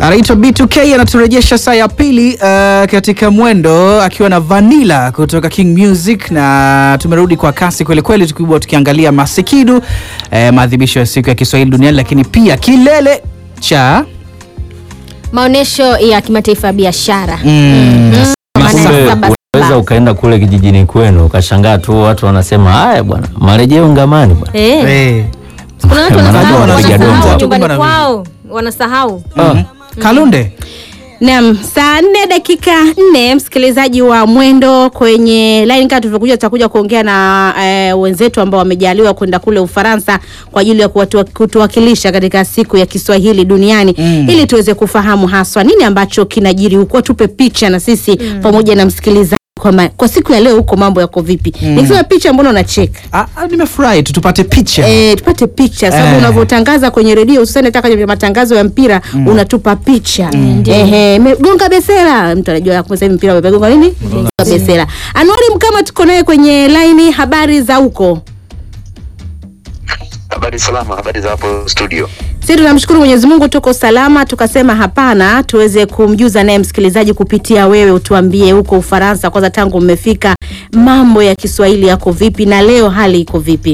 anaitwa B2K anaturejesha saa ya pili uh, katika mwendo akiwa na Vanilla kutoka King Music, na tumerudi kwa kasi kwelikweli, tukibwa tukiangalia Masikidu eh, maadhimisho ya siku ya Kiswahili duniani, lakini pia kilele cha maonyesho ya kimataifa ya biashara mm, Maana Kumbe ya saba unaweza saba. ukaenda kule kijijini kwenu ukashangaa tu watu wanasema haya bwana, marejeo ngamani bwana. Eh, eh, kuna watu Manake wanasahau wanapiga wanasahau dongo. nyumbani Kumbe kwao wanasahau mhm. Kalunde Naam, saa nne dakika nne, msikilizaji wa Mwendo kwenye line, kama tulivyokuja, tutakuja kuongea na eh, wenzetu ambao wamejaliwa kwenda kule Ufaransa kwa ajili ya kuwatu- kutuwakilisha katika siku ya Kiswahili duniani Mm. ili tuweze kufahamu haswa nini ambacho kinajiri huko, tupe picha na sisi pamoja na msikilizaji kwa, ma, kwa siku ya leo huko mambo yako vipi? Nikisema picha, mbona unacheka? ah, ah, nimefurahi tu tupate picha Eh, tupate picha sababu Eh. unavyotangaza kwenye redio hususani hata kwenye matangazo ya mpira unatupa picha ehe, me- gonga besela, mtu anajua kwa sasa hivi mpira umegonga nini, gonga besela. Anuari Mkama tuko naye kwenye laini, habari za huko? Habari salama, habari za hapo studio. Sisi tunamshukuru Mwenyezi Mungu tuko salama, tukasema hapana tuweze kumjuza naye msikilizaji kupitia wewe, utuambie huko Ufaransa kwanza, tangu mmefika mambo ya Kiswahili yako vipi na leo hali iko vipi?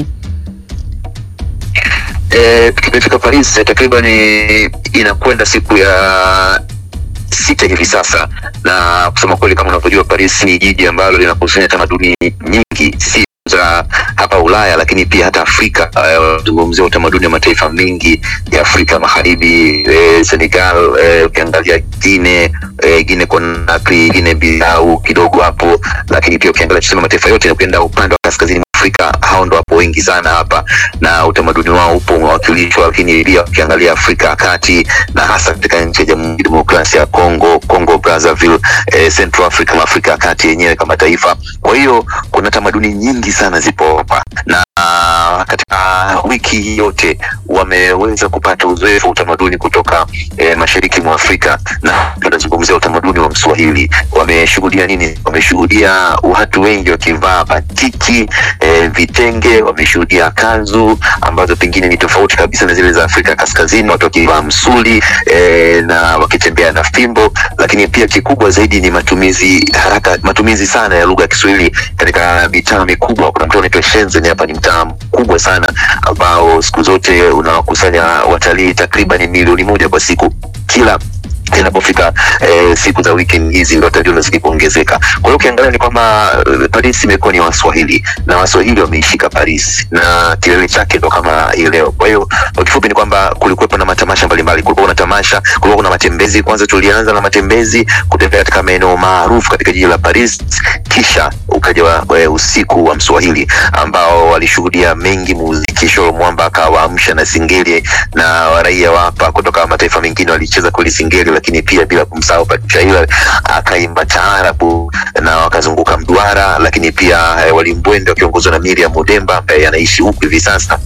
E, tumefika Paris eh, takriban inakwenda siku ya sita hivi sasa, na kusema kweli, kama unavyojua Paris ni jiji ambalo linakusanya tamaduni nyingi si za hapa Ulaya lakini pia hata Afrika. Eh, Zungumzia utamaduni wa mataifa mengi ya Afrika Magharibi, eh, Senegal, eh, ukiangalia Guinea, eh, Guinea Conakry, Guinea Bissau kidogo hapo, lakini pia ukiangalia tuseme mataifa yote na ukienda upande wa kaskazini mwa Afrika, hao ndo wapo wengi sana hapa na utamaduni wao upo umewakilishwa, lakini pia ukiangalia Afrika ya Kati na hasa katika nchi ya Jamhuri ya Demokrasia ya Kongo, Congo Brazzaville, eh, Central Africa na Afrika ya Kati yenyewe kama taifa. Kwa hiyo kuna tamaduni nyingi sana zipo hapa na katika wiki hii yote wameweza kupata uzoefu wa utamaduni kutoka eh, mashariki mwa Afrika, na tunazungumzia utamaduni wa Mswahili. Wameshuhudia nini? Wameshuhudia watu wengi wakivaa batiki eh, vitenge, wameshuhudia kanzu ambazo pengine ni tofauti kabisa na zile za Afrika Kaskazini, watu wakivaa msuli eh, na wakitembea na fimbo, lakini pia kikubwa zaidi ni matumizi haraka, matumizi sana ya lugha ya Kiswahili katika mitaa mikubwa. Kuna mtaa unaitwa Shenzhen, hapa ni mtaa mkubwa sana ambao siku zote unawakusanya watalii takriban milioni moja kwa siku kila inapofika eh, siku za weekend hizi ndio watalii wanazidi kuongezeka. Kwa hiyo ukiangalia ni kwamba eh, Paris imekuwa ni Waswahili na Waswahili wameishika Paris na kilele chake ndo kama hii leo. Kwa hiyo kwa kifupi ni kwamba kulikuwepo na matamasha mbalimbali, kulikuwa kuna tamasha, kulikuwa kuna matembezi. Kwanza tulianza na matembezi kutembea katika maeneo maarufu katika jiji la Paris, kisha ukaja wa, eh, usiku wa Mswahili ambao walishuhudia mengi muziki. Sholo Mwamba akawaamsha na singeli na raia wa hapa kutoka mataifa mengine walicheza kweli singeli, lakini pia bila kumsahau Pachaila akaimba taarabu na wakazunguka mduara, lakini pia eh, walimbwende wakiongozwa na Miriam Mudemba ambaye anaishi huku hivi sasa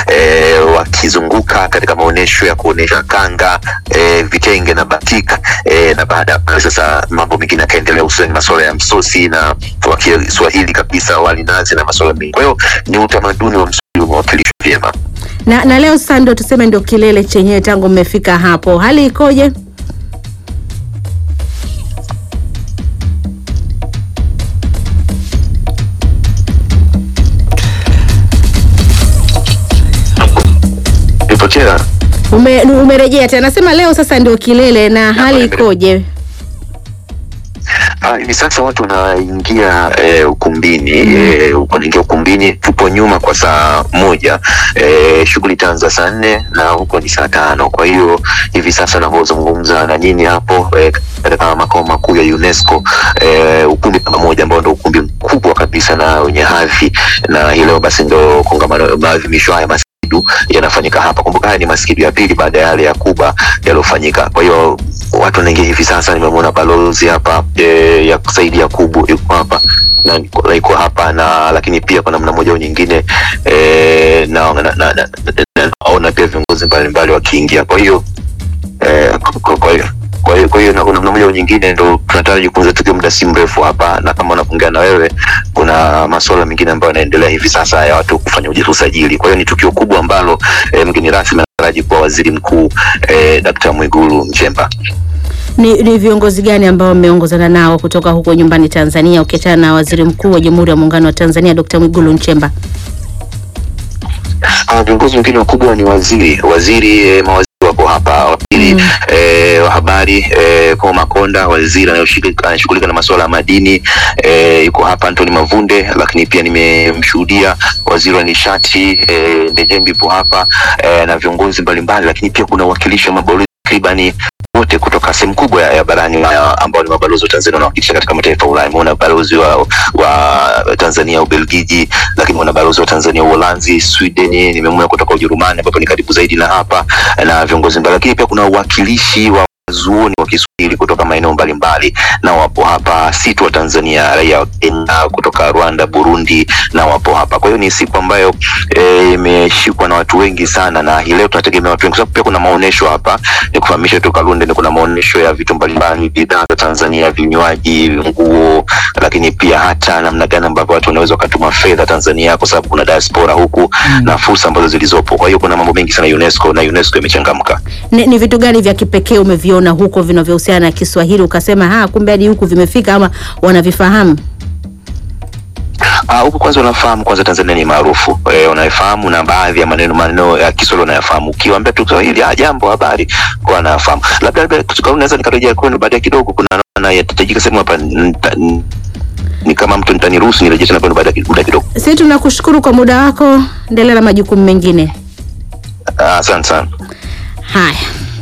e, wakizunguka katika maonyesho ya kuonyesha kanga e, vitenge na batik e, na baada ya pale sasa mambo mengine yakaendelea, hususani masuala ya msosi na wa Kiswahili kabisa, wali nazi na masuala mengi. Kwa hiyo ni utamaduni wa Mswahili umewakilishwa vyema. Na, na leo sasa ndio tuseme ndio kilele chenyewe, tangu mmefika hapo, hali ikoje? Nipotea Ume, umerejea tena, nasema leo sasa ndio kilele, na hali ikoje? Ah, hivi sasa watu wanaingia eh, ukumbini eh, wanaingia ukumbini. Tupo nyuma kwa saa moja eh, shughuli itaanza saa nne na huko ni saa tano. Kwa hiyo hivi sasa navyozungumza na nyinyi hapo eh, katika makao makuu ya UNESCO eh, ukumbi namba moja ambao ndo ukumbi mkubwa kabisa na wenye hadhi, na hii leo basi ndo kongamano maadhimisho haya Maskidu yanafanyika hapa. Kumbuka haya ni Maskidu ya pili baada ya yale ya Kuba yaliyofanyika. Kwa hiyo watu wanaingia hivi sasa. Nimemwona balozi hapa e, ya kusaidia Kubu yuko hapa na niko- na iko hapa na lakini pia kwa namna moja au nyingine e, na, na, na, na, na, na, naona pia viongozi mbalimbali wakiingia. Kwa hiyo eh, kwa- kwa- kwa hiyo kwa hiyo kwa hiyo na- kwa namna moja au nyingine ndo tunataraji kuanza tukio muda si mrefu hapa, na kama unapoongea na wewe, kuna masuala mengine ambayo yanaendelea hivi sasa ya watu kufanya uji- usajili. Kwa hiyo ni tukio kubwa ambalo eh, mgeni rasmi anataraji kuwa waziri mkuu eh, Dkt. Mwigulu Nchemba. Ni, ni viongozi gani ambao mmeongozana nao kutoka huko nyumbani Tanzania ukiachana na waziri mkuu wa Jamhuri ya Muungano wa Tanzania Dr. Mwigulu Nchemba? Ah, viongozi wengine wakubwa ni waziri waziri eh, mawaziri wako hapa waziri eh, wa habari eh, Paul Makonda waziri anayoshughulika anashughulika na masuala ya madini eh, yuko hapa Anthony Mavunde, lakini pia nimemshuhudia waziri wa nishati eh, Ndejembi yupo hapa eh, na viongozi mbalimbali, lakini pia kuna uwakilishi wa mabalozi takribani wote kutoka sehemu kubwa ya, ya barani Ulaya ambao ni mabalozi wa Tanzania wanawakilisha katika mataifa ya Ulaya. Umeona balozi wa, wa Tanzania Ubelgiji, lakini una balozi wa Tanzania Uholanzi, Sweden, nimemwona kutoka Ujerumani ambapo ni karibu zaidi na hapa na viongozi mbali, lakini pia kuna uwakilishi wa wanazuoni wa Kiswahili kutoka maeneo mbalimbali na wapo hapa, si tu wa Tanzania, raia wa Kenya, kutoka Rwanda, Burundi na wapo hapa. Kwa hiyo ni siku ambayo eh, imeshikwa na watu wengi sana, na hii leo tunategemea watu wengi, kwa sababu pia kuna maonesho hapa. Ni kufahamisha tu Kalunde, ni kuna maonesho ya vitu mbalimbali, bidhaa za Tanzania, vinywaji, nguo, lakini pia hata namna gani ambavyo watu wanaweza wakatuma fedha Tanzania, kwa sababu kuna diaspora huku na fursa ambazo zilizopo. Kwa hiyo kuna mambo mengi sana UNESCO na UNESCO imechangamka. Ni, ni vitu gani vya kipekee umeviona huko vinavyohusiana na Kiswahili ukasema ha, kumbe hadi huku vimefika ama wanavifahamu? Ah, huku kwanza unafahamu kwanza Tanzania ni maarufu eh, unafahamu na baadhi ya maneno maneno ya Kiswahili unayafahamu. Ukiwaambia tu Kiswahili, ah, jambo, habari, kwa wanafahamu. Labda labda tukaona naweza nikarejea kwenu baadaye kidogo, kuna naona yatajika sehemu hapa nita- n- ni kama mtu nitaniruhusu nirejee tena kwenu baada ya muda kidogo. Sisi tunakushukuru kwa muda wako, endelea na majukumu mengine. Ah, Asante sana. Haya.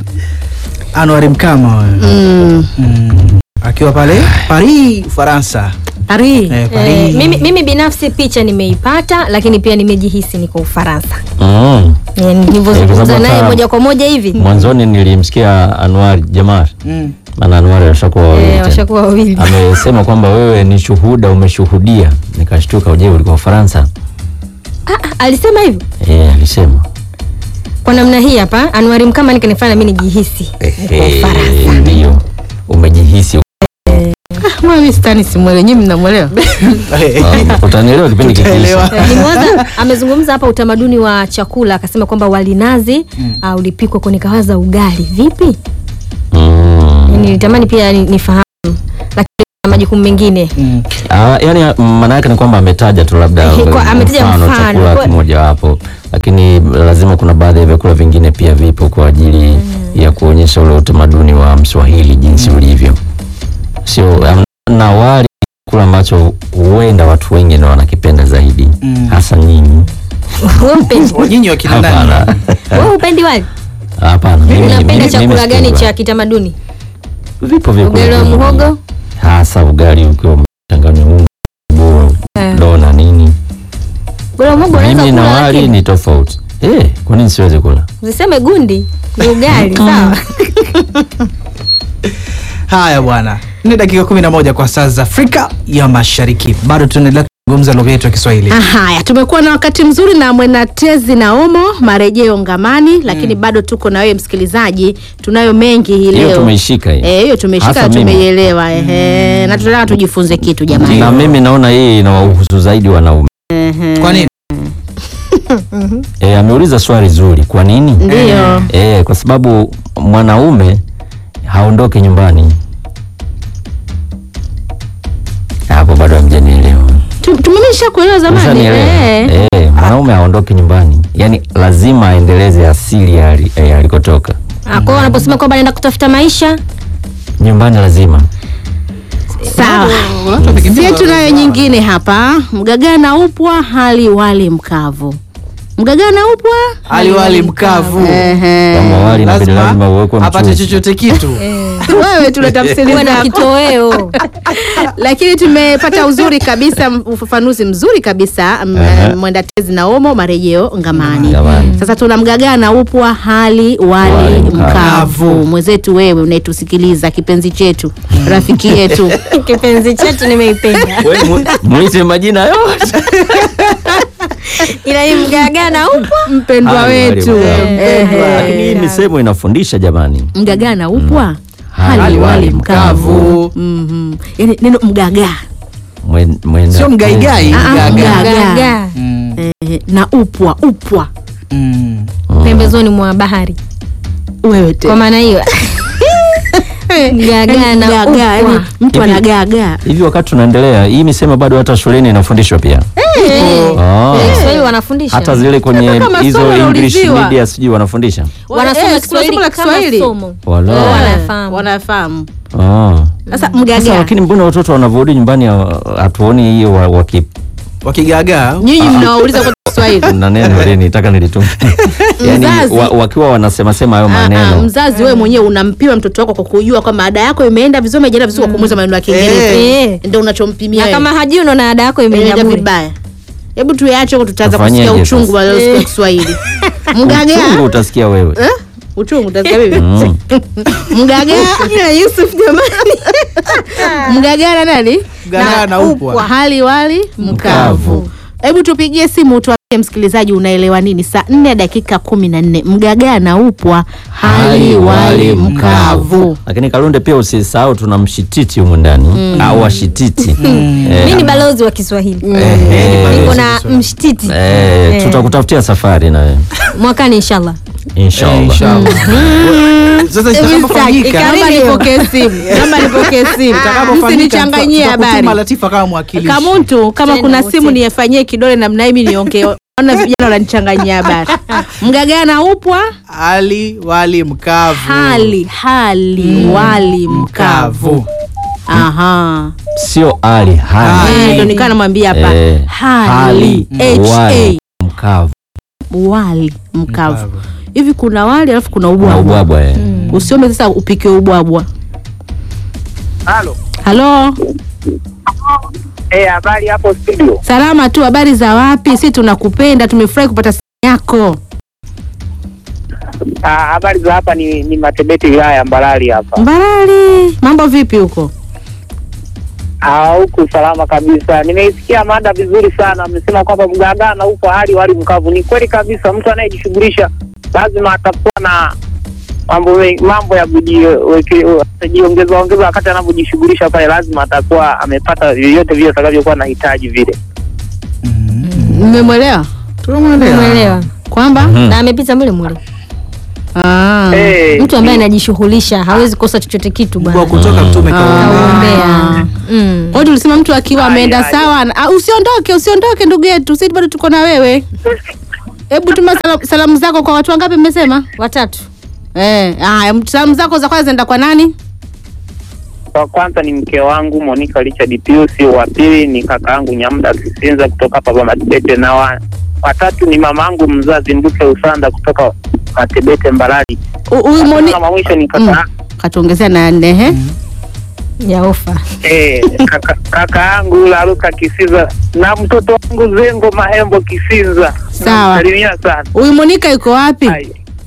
Anwar Mkama huyo. Mm. Mm. akiwa pale Paris, Ufaransa. Ari. Eh, Eh, Paris. mimi, mimi binafsi picha nimeipata lakini pia nimejihisi niko Ufaransa. Mm. Eh, Eh, Nilivyozungumza kwa sababu naye hata- moja kwa moja hivi Mwanzoni nilimsikia Anwar Jamar, Mm. maana Anwar washakuwa wawili eh, tena. washakuwa wawili. amesema kwamba wewe ni shuhuda, umeshuhudia. Nikashtuka, je, ulikuwa Ufaransa? Ah, ah, alisema hivyo Eh, alisema kwa namna hii hapa Anwari Mkama nikanifanya mimi nijihisi niko Eh, Ufaransa. ndio umejihisi. Mimi sitani simwele, nyinyi mnamwelewa? Um, utanielewa kipindi Utaelewa. kikiisha. Eh, Nimewaza amezungumza hapa utamaduni wa chakula akasema kwamba wali nazi uh, ulipikwa kwa nikawaza ugali vipi? Mm. Nilitamani pia ni- nifahamu lakini na majukumu mengine Mm. Ah, yani maana yake ni kwamba ametaja tu labda Eh, kwa- ametaja mfano. chakula Kwa- kimoja wapo, lakini lazima kuna baadhi ya vyakula vingine pia vipo kwa ajili ya kuonyesha ule utamaduni wa Mswahili jinsi ulivyo, sio am- na wali kula ambacho huenda watu wengi ndio wanakipenda zaidi Mm. hasa nyinyi. wewe upendi Nyinyi wakina nani? Hapana, wewe upendi wali hapana. mimi- mimi- unapenda mimi chakula sipendi gani wali. cha kitamaduni Vipo vyakula ugali wa vingi. muhogo hasa ugali ukiwa umechanganywa unga boro Eh. do na nini. ugali wa muhogo unaweza Mimi na kula wali lakini ni tofauti. Eh, kwa nini siwezi kula? usiseme gundi ni ugali sawa Haya bwana, ni dakika 11 kwa saa za Afrika ya Mashariki. Bado tunaendelea kuzungumza lugha yetu ya Kiswahili. Ah, Haya, tumekuwa na wakati mzuri na Mwenatezi na Omo marejeo ngamani, lakini bado tuko na wewe msikilizaji, tunayo mengi hii Hiyo leo. tumeishika hiyo. Eh, hiyo tumeshika Hasa na mimi. tumeielewa ehe, na tunataka tujifunze kitu jamani. Na mimi naona hii inawahusu zaidi wanaume. Kwa nini? E, ameuliza swali zuri. Kwa nini? Ndio. E, kwa sababu mwanaume haondoke nyumbani. Hapo bado hamjanielewa. Tu- Tumemesha kuelewa zamani. Umeshanielewa? Eh. E, mwanaume haondoke nyumbani, yaani lazima aendeleze asili ya ali- eh, alikotoka. Ah, kwa hiyo wanaposema kwamba naenda kutafuta maisha Nyumbani lazima Sawa. Watu wamekimbia Sie tunayo wazao. nyingine hapa. Mgagana upwa hali wali mkavu. Mgagana upwa Ali wali mkavu. Ehe. kama wali inabidi lazima Lazima uwekwe apate mchuzi. chochote kitu. Wewe tunatafsiri uwe na zako. kitoweo lakini tumepata uzuri kabisa m- ufafanuzi mzuri kabisa m- Aha. mwenda tezi na omo marejeo ngamani Ngamani. sasa tuna mgagana upwa hali wali Wali mkavu mkavu. mwenzetu wewe unayetusikiliza kipenzi chetu rafiki yetu kipenzi chetu nimeipenda Wewe mu- Muite majina yote. ila hii mgagana upo mpendwa Hali wali wetu mkavu. Ehe. Lakini hii misemo inafundisha jamani. mgagana upwa hali Hali wali wali mkavu Mkavu. Mhm. yani neno mgaga Mwen- mwenda- Sio mgaigai, Ah, ah, mgaga. mgaga. Mgaga. Mm. Ehe, na upwa upwa Mm. Mm. pembezoni mwa bahari wewe kwa tena maana hiyo gagaa na Gagaa, upwa. yani mtu Hivi- anagagaa hivi wakati tunaendelea hii misemo bado hata shuleni inafundishwa pia Eh, Ah. Kiswahili wanafundisha hata zile kwenye Hata kama hizo somo English unauliziwa. media sijui wanafundisha wanasoma Eh, Kiswahili somo la kama Kiswahili. somo Wala. Wao Eh, wanafahamu. wanafahamu Ah. sasa Sasa mgagaa lakini mbona watoto wanavyorudi nyumbani ha- hatuoni hiyo wa- waki wakigagaa nyinyi mnawauliza kwa Kiswahili na neno ile nitaka nilitumia yani Mzazi. wa, wakiwa wanasema sema hayo Ah, ah, maneno mzazi wewe mwenyewe unampima mtoto wako kwa kujua kwamba ada yako imeenda vizuri imeenda vizuri kwa kumuuliza maneno ya Kiingereza Eh. ndio unachompimia na wewe. kama hajui unaona ada yako imeenda imeenda bure vibaya hebu tuache huko tutaanza Tufanyeje kusikia uchungu sasa? wa leo siku ya Kiswahili mgagaa uchungu utasikia wewe Eh? uchungu utasikia vipi Mm. mgagaa ya Yusuf jamani mgagaa na nani Mgagaa na upwa. hali wali mkavu hebu tupigie simu tuambie msikilizaji unaelewa nini saa nne dakika kumi na nne mgagaa na upwa hali wali mkavu lakini kalunde pia usisahau tuna mshititi humu ndani au washititi Eh, mi ni balozi wa Kiswahili eh, niko na mshtiti eh, Eh. tutakutafutia safari na wewe mwakani inshallah Eh, inshallah inshallah. Sasa itakapofanyika Naomba nipokee simu naomba nipokee simu itakapofanyika, msinichanganyie tutakutuma habari Latifa kama mwakilishi. kamuntu kama Tena kuna wote. simu niyefanyie kidole namna hii mi niongee ona vijana wananichanganyia habari mgagaa na upwa Ali wali mkavu. hali hali wali mkavu Mkavu. aha sio ali hali Eh, ndo nikaa namwambia hapa Eh, hali ha wali mkavu wali mkavu Mkavu. hivi kuna wali alafu kuna na ubwabwa ubwabwa eh. usiombe sasa upike ubwabwa Halo. halo Eh, habari hapo studio. salama tu habari za wapi si tunakupenda tumefurahi kupata simu yako Ah, habari za hapa ni, ni Matebete wilaya ya Mbarali hapa. mbarali mambo vipi huko Ah, huku salama kabisa. Nimeisikia mada vizuri sana. Amesema kwamba mgagaa na upo hali wali mkavu. Ni kweli kabisa, mtu anayejishughulisha lazima atakuwa na mambo mengi- mambo ya kujiongeza ongeza wakati anavyojishughulisha pale, lazima atakuwa amepata vyovyote vile atakavyokuwa anahitaji vile. mmemwelewa umeelewa kwamba Mhm. na amepita mule mule ah. Eh, mtu ambaye anajishughulisha hawezi kosa chochote kitu Kwa bwana kutoka mtume kaombea. Kaombea. Mm. Kwa hiyo tulisema mtu akiwa ameenda Aya, aya. sawa na- ah, usiondoke usiondoke ndugu yetu sisi bado tuko na wewe hebu tuma sala- salamu zako kwa watu wangapi mmesema watatu eh haya salamu zako za kwanza zinaenda kwa nani Wa kwanza ni mke wangu Monica Richard Pius, wa pili ni kaka yangu Nyamda Kisinza kutoka hapa Matebete, na wa watatu ni mama yangu mzazi Mbuke Usanda kutoka Matebete Mbarali. U- huyu Moni Na mwisho ni kaka Mm. katuongezea na nne he ya ofa eh, kaka, kaka yangu Laruka Kisiza na mtoto wangu Zengo Mahembo Kisiza. Sawa. Salimia sana. huyu Monika yuko wapi Hai.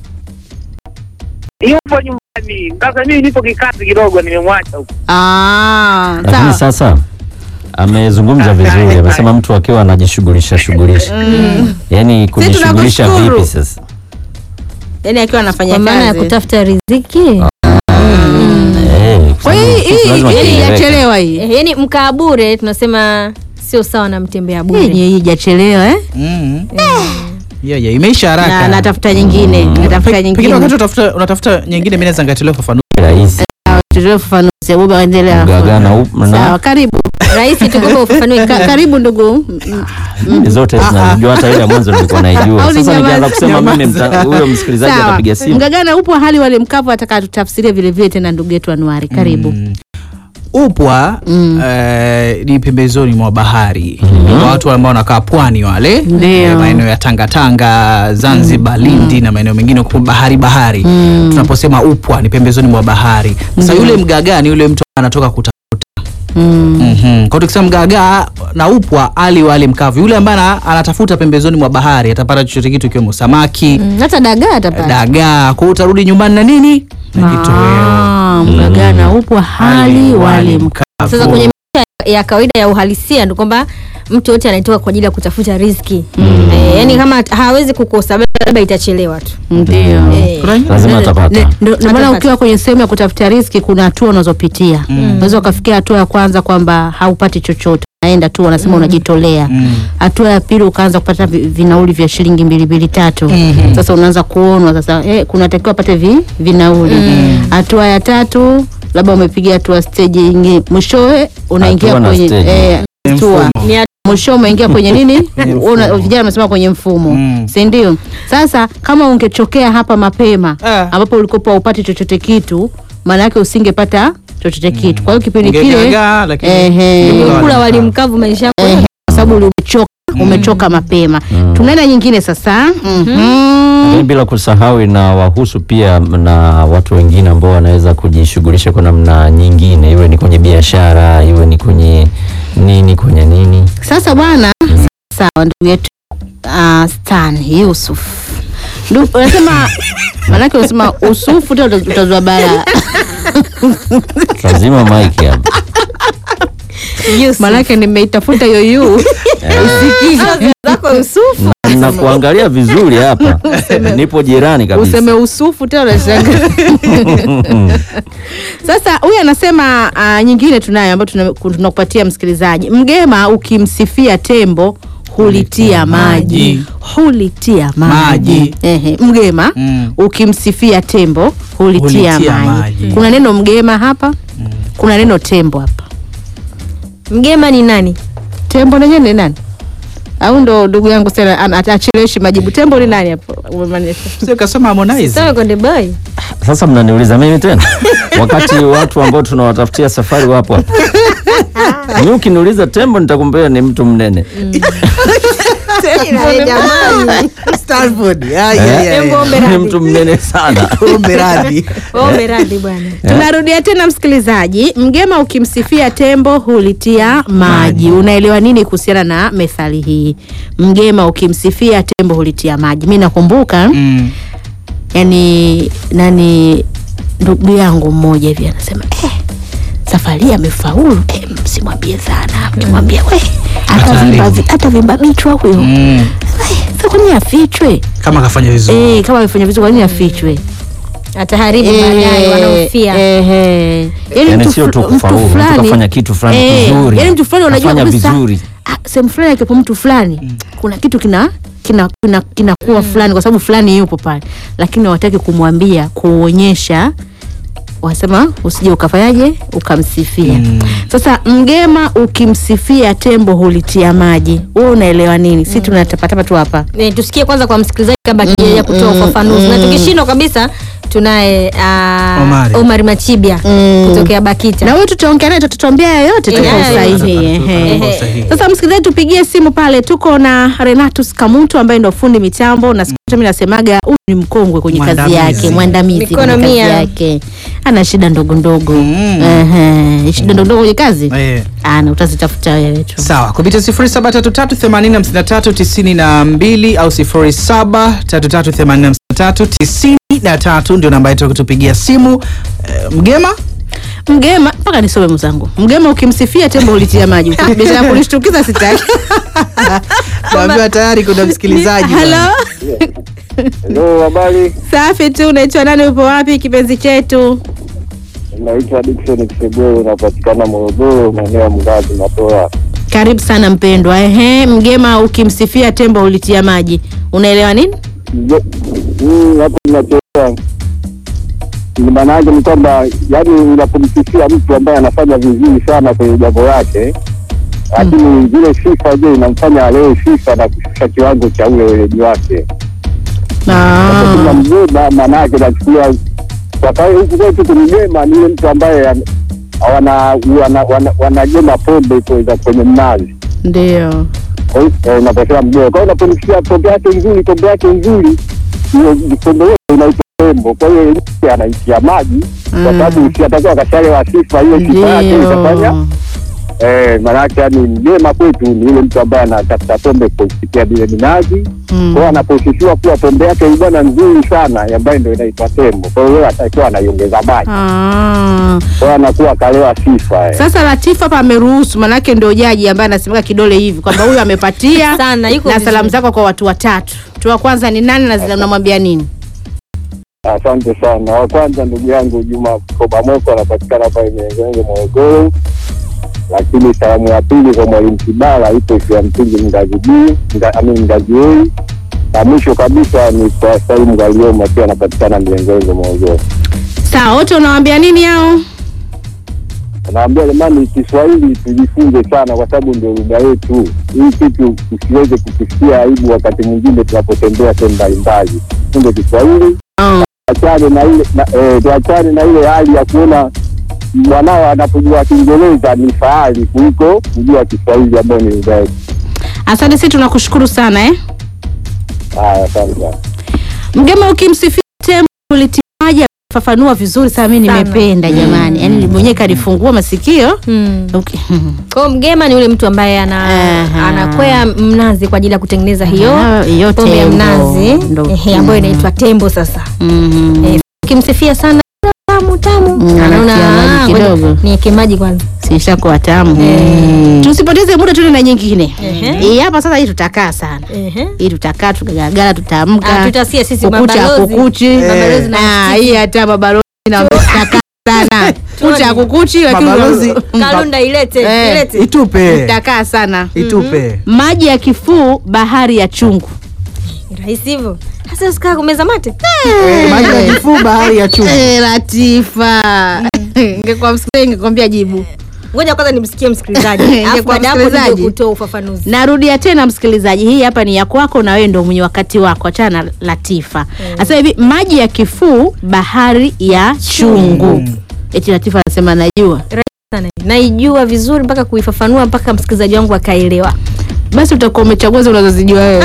Yupo nyumbani. Sasa mimi nipo kikazi kidogo nimemwacha huko. ah lakini sawa sasa amezungumza vizuri amesema mtu akiwa anajishughulisha shughulisha yaani kujishughulisha tunakushukuru. vipi sasa yani akiwa anafanya kwa maana ya kazi kutafuta riziki Eh, kwa hiyo kitu hii lazima hii kieleweke. hajachelewa hii Eh, yaani mkaa bure tunasema sio sawa na mtembea hii bure hii hajachelewa eh Mm. Yeah, yeah, imeisha haraka. na natafuta nyingine natafuta Pe- Pengine nyingine wakati unatafuta unatafuta nyingine mimi naweza ngatilia ufafanuzi. rahisi tutoe ufafanuzi Abuba endelea mgagaa na up- na- sawa karibu rahisi tukupe ufafanue Ka, karibu ndugu Mm, zote zinajua hata ile ya mwanzo nilikuwa naijua Au sasa ninyamaze. nikianza kusema mimi Nyamaza. mta- huyo msikilizaji sawa atapiga simu mgagana upo hali wale mkavu ataka tutafsirie vile vile tena ndugu yetu anuari karibu Mm. Upwa Mm. eh, ni pembezoni mwa bahari kwa watu ambao wanakaa pwani wale Ndio. eh, maeneo ya Tanga Tanga, Zanzibar, Lindi na maeneo mengine huko bahari bahari. Tunaposema upwa ni pembezoni mwa bahari. Sasa yule mgagaa ni yule mtu anatoka kutafuta. Mm. Mhm. Kwa tukisema mgagaa na upwa ali wali mkavu, yule ambaye ana- anatafuta pembezoni mwa bahari atapata chochote kitu ikiwemo samaki, Mm, hata dagaa atapata dagaa. Kwa hiyo utarudi nyumbani na nini? Na kitoweo. Ah, mgagana upo hali wali mkavu sasa kwenye maisha ya kawaida ya uhalisia ndo kwamba mtu yote anaitoka kwa ajili ya kutafuta riziki mm. e, yani kama hawezi kukosa labda itachelewa tu ndio Eh, lazima Ne- atapata ne- ndo- ndo maana Atapata. ukiwa kwenye sehemu ya kutafuta riski kuna hatua unazopitia unaweza ukafikia hatua ya kwanza kwamba haupati chochote unaenda tu wanasema unajitolea hatua ya pili ukaanza kupata vi- vinauli vya shilingi mbili mbili tatu sasa unaanza kuonwa sasa eh, kunatakiwa pate vi, vinauli hatua ya tatu labda umepiga hatua stage nyingine mwishowe unaingia Hatua na kwenye stage. eh, hatua Ni hatua mwisho umeingia kwenye nini Una- vijana wamesema kwenye mfumo Mm. si ndio sasa kama ungechokea hapa mapema Ah. ambapo ulikopa upati chochote kitu maana yake usingepata chochote kitu kwa hiyo kipindi kile Ungegagaa, lakini- ehe, Ungekula kula wali mkavu maisha yako ehe, kwa sababu uli- umechoka umechoka mapema tunaenda nyingine sasa Mhm. Lakini bila kusahau na wahusu pia na watu wengine ambao wanaweza kujishughulisha kwa namna nyingine, iwe ni kwenye biashara, iwe ni kwenye nini, kwenye nini. sasa bwana sawa ndugu yetu uh, Stan Yusuf Ndu- unasema maanake unasema usufu tena uta- utazua bara Lazima mike hapa. maanake nimeitafuta hiyo yu usikii zako usufu Na kuangalia vizuri hapa. Nipo jirani kabisa. useme usufu tena unashangaa sasa huyu anasema uh, nyingine tunayo ambayo tuna- tunakupatia msikilizaji mgema ukimsifia tembo hulitia maji hulitia maji Maji. Ehe, mgema Mm. ukimsifia tembo hulitia, Hulitia maji. maji. kuna neno mgema hapa kuna neno tembo hapa mgema ni nani tembo nenyewe ni nani au ndo ndugu yangu sana ana- acheleweshi majibu tembo ni nani hapo umemaanisha Sio kasoma Harmonize. sawa konde boy Sasa mnaniuliza mimi tena, wakati watu ambao tunawatafutia safari wapo hapa. Mimi ukiniuliza tembo nitakumbea ni mtu mnene. jamani Stanford. Ya, ya, ya, ya. Tembo ombe Ni radhi. mtu mnene sana. Ombe radhi. ombe radhi bwana tunarudia tena msikilizaji mgema ukimsifia tembo hulitia maji unaelewa nini kuhusiana na methali hii mgema ukimsifia tembo hulitia maji mi nakumbuka Mm. yani nani ndugu yangu mmoja hivi anasema eh, safari hii amefaulu eh, msimwambie sana mkimwambia we hata vimba vi- hata vimba vichwa huyo Mm. Eh, sasa kwa nini afichwe Kama kafanya vizuri. eh, kama amefanya vizuri kwa nini afichwe ataharibu baadaye wanaofia yani Yaani mtu sio tu fl- kufaulu, mtu mtu fulani kafanya kitu fulani eh, kizuri. yani mtu fulani unajua Kafanya kabisa vizuri. ah, sehemu fulani akiwepo mtu fulani kuna kitu kina kina kina kinakuwa fulani kwa sababu fulani yupo pale lakini hawataki kumwambia kuonyesha wasema usije ukafanyaje ukamsifia sasa mgema ukimsifia tembo hulitia maji wewe unaelewa nini si tunatapatapa tu hapa Eh, tusikie kwanza kwa msikilizaji kabla akijaja kutoa ufafanuzi na tukishindwa kabisa tunaye ah, Omari. Omar Machibia kutokea Bakita na wewe tutaongea naye tutatuambia yoyote tu kwa Yeah, usahihi yeah. ehe. Kwa usahihi. Sasa msikilizaji, tupigie simu pale, tuko na Renatus Kamuntu ambaye ndo fundi mitambo na siku zote mimi nasemaga huyu ni mkongwe kwenye kazi Mwandamizi. yake, mwandamizi Mikono kwenye kazi mia. yake, ana shida ndogo ndogo Mm. Ehe, shida ndogo ndogo kwenye kazi Eh. ana utazitafuta wewe tu. Sawa, kupitia 0733805392 au 0733805393 ndio namba yetu ya kutupigia simu. Eh, Mgema Mgema mpaka nisome mzangu, mgema ukimsifia tembo ulitia maji, biashara ya kunishtukiza sitaki. naambiwa tayari kuna msikilizaji. bwana. Halo, Hello, habari. safi tu. Unaitwa nani? Upo wapi kipenzi chetu? Naitwa Dickson Kisegoro, napatikana Morogoro, maeneo ya Mgazi Matoa. Karibu sana mpendwa. Ehe, mgema ukimsifia tembo ulitia maji, unaelewa nini? Mje- Mm, hapo ninachoa ni maana yake ni kwamba yani unapomsifia mtu ambaye anafanya vizuri sana kwenye jambo lake, lakini zile sifa je inamfanya alewe sifa na kushusha kiwango cha ule weledi wake. Ah. Kuna mgema maana yake nachukulia kwa kawaida huku kwetu kumgema ni yule mtu ambaye an- wana wana- wana- wanagema pombe kwenye kwenye mnazi Ndio. Kwa hiyo, eh, unaposema mgeo, kwa hiyo unapomsikia pombe yake nzuri, pombe yake nzuri, hiyo pombe hiyo inaitwa tembo. Kwa hiyo yeye anaitia maji, kwa Mm. sababu si atakuwa akashalewa sifa, hiyo sifa yake itafanya Ndio. eh, maanake yani mgema kwetu ni yule mtu ambaye anatafuta pombe kupitia vile minazi. Mm. Kwa hiyo anaposisiwa kuwa pombe yake ni bwana nzuri sana, ambayo ndio inaitwa tembo. Kwa hiyo yeye atakiwa anaiongeza maji, Ah. kwa hiyo anakuwa akalewa sifa eh. Sasa Latifa hapa ameruhusu, manake ndio jaji ambaye anasemeka kidole hivi kwamba huyu amepatia Sana, yuko na vizuri. salamu zako kwa watu watatu. Mtu wa kwanza ni nani na zile unamwambia nini? Asante sana. Wa kwanza ndugu yangu Juma Koba Moko anapatikana pale Miengenenge Morogoro. lakini salamu ya pili kwa mwalimu Kibala ipo shule ya msingi Mgazi B, Nga- I mean Mgazi A, na mwisho kabisa ni kwa Salimu Galioma akiwa anapatikana Mlengoengo Morogoro. Sawa, wote unawaambia nini hao? Naambia jamani, Kiswahili tujifunze sana, kwa sababu ndio lugha yetu. Hii kitu tusiweze kukisikia aibu wakati mwingine tunapotembea sehemu mbalimbali. Funze Kiswahili, tuachane na ile na, eh, tuachane na ile hali ya kuona mwanao anapojua Kiingereza ni fahari kuliko kujua Kiswahili ambayo ni lugha yetu. Asante, sisi tunakushukuru sana eh. Haya, asante sana. Mgema, ukimsifia tembo ulitimaji fafanua vizuri sana, mimi Sana. nimependa jamani, yaani mwenyewe kanifungua masikio Mm. okay. Kwa hiyo mgema ni yule mtu ambaye ana Aha. anakwea mnazi kwa ajili ya kutengeneza hiyo Ah, hiyo pombe ya tembo. mnazi Ndo- ehe, ambayo inaitwa tembo. Sasa Mhm. Eh, ukimsifia sana tamu tamu, Mm, anaona anatia maji "Ah, ngoja kidogo." niweke maji kwanza. Sishakuwa tamu. Tusipoteze muda, tuende na nyingine. Ehe. Hii hapa sasa, hii tutakaa sana Ehe. hii tutakaa tukagagala, tutaamka Ah, tutasia sisi kukucha mabalozi. kukuchi. Mabalozi na Ah, msiti. hii hata mabalozi na tutakaa sana kucha kukuchi, lakini Mabalozi. Kalunda ilete Eh. ilete. Itupe, tutakaa sana. itupe. Maji ya kifuu, bahari ya chungu. Ni rahisi hivyo. Sasa usikaa kumeza mate. Eh, Maji ya kifuu, bahari ya chumvi. Eh, Latifa, ingekuwa msikilizaji ingekwambia jibu. Ngoja kwanza nimsikie msikilizaji. Ingekuwa Alafu baada ya hapo msikilizaji. nije kutoa ufafanuzi. Narudia tena msikilizaji, hii hapa ni ya kwako na wewe ndio mwenye wakati wako. Achana na Latifa. Sasa hivi maji ya kifuu, bahari ya chungu. Eti Latifa anasema najua. Sana. Naijua vizuri mpaka kuifafanua mpaka msikilizaji wangu akaelewa. Basi utakuwa umechagua hizo unazozijua wewe.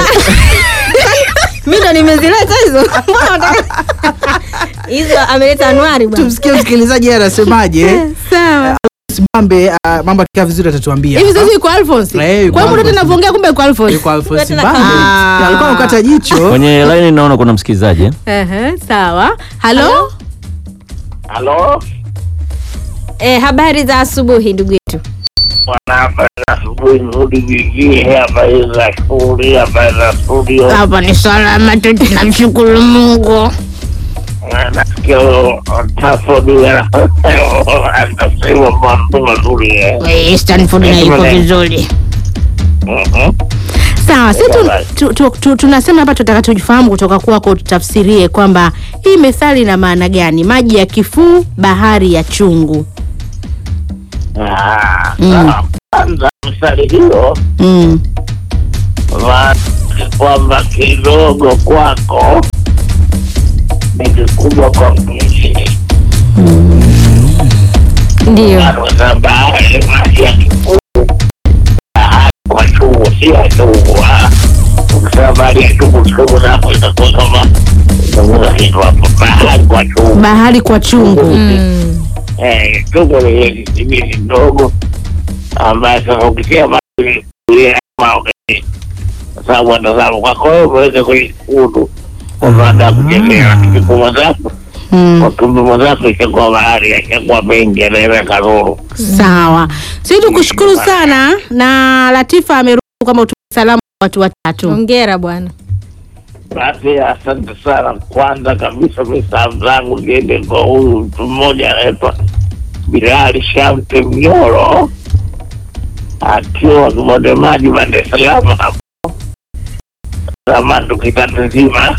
Mimi ndo nimezileta hizo. Mbona unataka- Hizo ameleta Anuari bwana. Tumsikie msikilizaji yeye anasemaje. Sawa. Simambe uh, mambo akikaa vizuri atatuambia. Hivi sasa yuko Alphonse. Eh, yuko Kwa hiyo Alphonse. tunavyoongea kumbe yuko Alphonse. Yuko Alphonse Tena Mbambe. kama- Alikuwa anakata jicho. Kwenye line naona kuna msikilizaji eh? Ehe, sawa. Halo? Halo, Eh, habari za asubuhi ndugu yetu. wanahabari asubuhi nzuri vijii, habari za shule, habari za studio. Hapa ni salama tu tunamshukuru Mungu. Nasikia Tafodi anasema mambo mazuri eh. Eh, Stanford na iko vizuri. Mhm. Sawa, sisi tu, Bye-bye. tu, tu, tu, tunasema hapa tutaka tujifahamu kutoka kwako, tutafsirie kwamba hii methali ina maana gani? Maji ya kifuu, bahari ya chungu. Ah, Mm. sawa. Kwanza mstari hiyo Mm. maana kwamba kidogo kwako ni kikubwa kwa mwingine. Ndio. Kwa bahari maji ya kikuu, bahari kwa chungu, si ya chungu. ah. Ukisema bahari ya chungu, chungu napo itakuwa kama itakuwa kitu hapo. Bahari kwa chungu. Bahari kwa chungu. Mm. Eh, chungu ni ile kisimini ndogo ambayo sasa ukitia maji ile ama okay. Sasa wanatazama kwako wewe uweze kuikudu kwa baada ya kuchezea kipimo zako Mm. kwa kipimo zako itakuwa bahari itakuwa mengi anaweka nuru. Sawa, sisi tukushukuru sana na Latifa amerudi kama utume salamu kwa watu watatu. Hongera bwana. Basi asante sana. Kwanza kabisa mi salamu zangu ziende kwa huyu mtu mmoja anaitwa Bilali Shamte Mnyoro akiwa Kibonde Maji, Dar es Salaam hapo Samando kitatu nzima.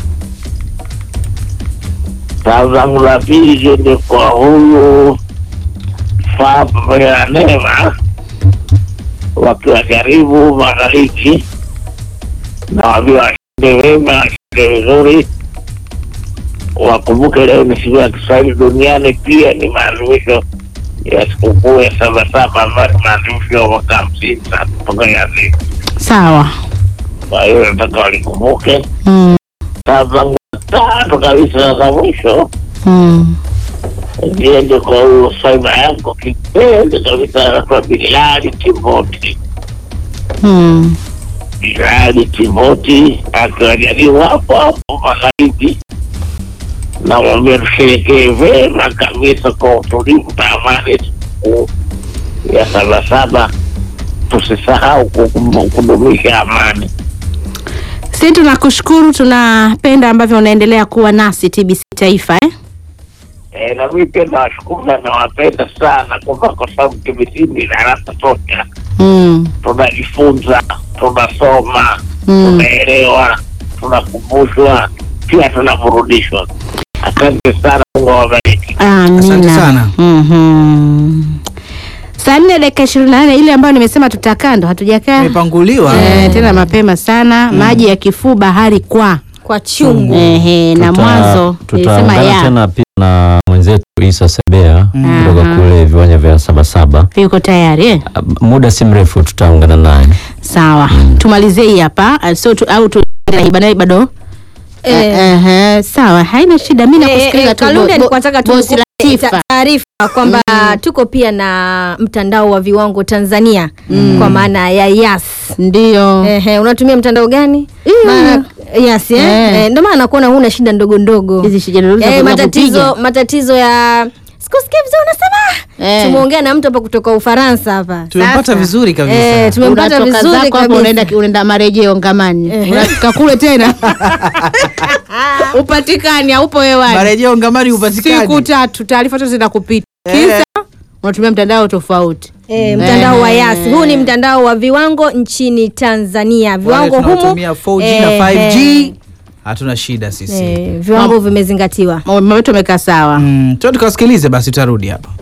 Salamu zangu za pili ziende kwa huyu Faa pamoja na Neema wakiwa karibu magharibi na wambia washinde wema, washinde vizuri. Wakumbuke leo ni siku ya Kiswahili duniani, pia ni maadhimisho ya sikukuu ya Sabasaba ambayo ni maadhimisho ya mwaka hamsini sasa kutoka yazini. Sawa. Kwa hiyo nataka walikumbuke. Mm. Salamu zangu tatu kabisa na za mwisho Mm. ziende kwa huyu swaiba yako kipenzi kabisa, anaitwa Bilali Timoti. Mm. Bilali Timoti akiwajaliwa hapo hapo magharibi, namwambia tusherekee vema kabisa kwa utulivu na amani siku ya Sabasaba. Tusisahau kukum- kudumisha amani. Sisi tunakushukuru, tunapenda ambavyo unaendelea kuwa nasi TBC Taifa eh? Eh, na mimi pia nawashukuru na nawapenda sana kwamba kwa sababu kimsingi darasa tosha, Mm. tunajifunza, tunasoma, Mm. tunaelewa, tunakumbushwa, pia tunaburudishwa. Asante sana, Mungu awabariki. Amina. Asante sana. Mhm. Saa nne dakika ishirini na nane ile ambayo nimesema tutakaa ndo hatujakaa Imepanguliwa. eh, tena mapema sana maji ya kifuu bahari kwa kwa chungu Ehe, na Tuta- mwanzo nilisema tutaungana ya tena pia na mwenzetu Isa Sebea Mm. kutoka Aha. kule viwanja vya Sabasaba. yuko tayari eh? Muda si mrefu tutaungana naye. Sawa, tumalizie hii hapa uh, so tu, au tu Iba naye bado Eh. Eh, eh, sawa, haina shida. Mimi Eh, nakusikiliza eh, tu. Kalunde bo- nilikuwa nataka tu bosi nikupe Latifa. ta- taarifa kwamba tuko pia na mtandao wa viwango Tanzania kwa maana ya Yas. Ndio. Ehe, unatumia mtandao gani? Maana Yas eh? Eh. Eh, ndio maana nakuona huna shida ndogo ndogo. Hizi shida ndogo za Eh, kupiga. matatizo matatizo ya sikusikia vizuri unasema. Eh. Tumeongea na mtu hapa kutoka Ufaransa hapa. Tumempata Sasa. vizuri kabisa. Eh, tumempata Unatoka vizuri zako hapo kabisa. unaenda unaenda marejeo ngamani. Unafika kule tena. Upatikani haupo hewani. Marejeo ngamari upatikani. Siku tatu taarifa zote zinakupita. Eh. Kisa unatumia mtandao tofauti. E, mtandao wa Eh. Yas. Huu ni mtandao wa viwango nchini Tanzania. Wale Viwango humu tunaotumia 4G eh, na 5G eh, hatuna shida sisi. eh, viwango vimezingatiwa. Mambo yetu yamekaa sawa. Mm, tuende tukasikilize basi tutarudi hapa.